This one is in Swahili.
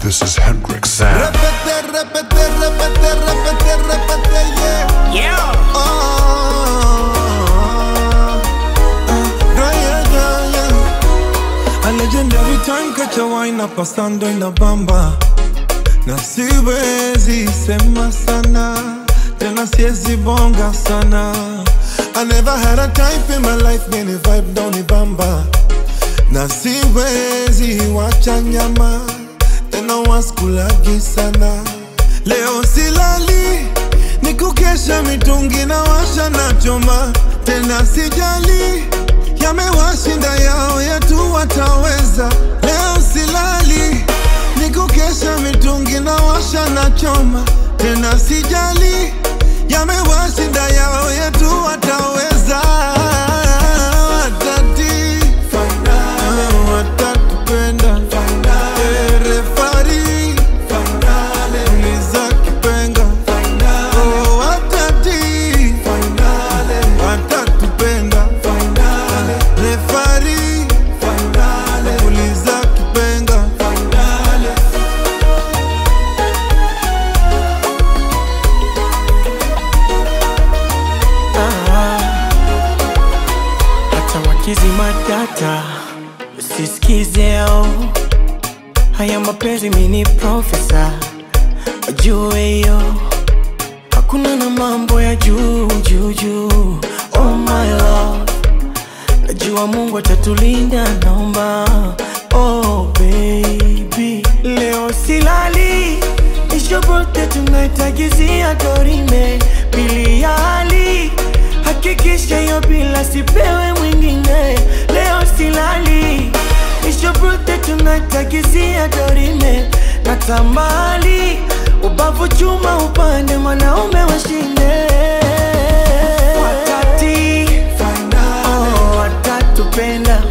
This is Hendrix Sam. Repete, repete, repete, repete, repete, yeah. Yeah. Oh, yeah, yeah, yeah, yeah. A legendary time catch a wine up pasando in the bamba na siwezi sema sana tena siwezi bonga sana I never had a type in my life many vibe down the bamba na siwezi wacha nyama tena waskulagi sana leo silali ni kukesha mitungi na washa na choma tena sijali yamewashinda yao yetu wataweza leo silali ni kukesha mitungi na washa na choma tena sijali yamewashinda yao yetu wataweza watati watatupenda Eh, refari uliza kipenga Oh, watati watatupenda refari uliza kipenga hata wakizima data usisikize haya mapenzi mini profesa wajue hiyo hakuna na mambo ya juu juu juu oh my love najua mungu atatulinda naomba oh baby leo silali ishobote tunaitagizia dorime pili ya hali hakikisha hiyo bila sipewe mwingine leo silali ishobote tunaitagizia dorime na tamali ubavu chuma upande mwanaume washinde watati oh, watatupenda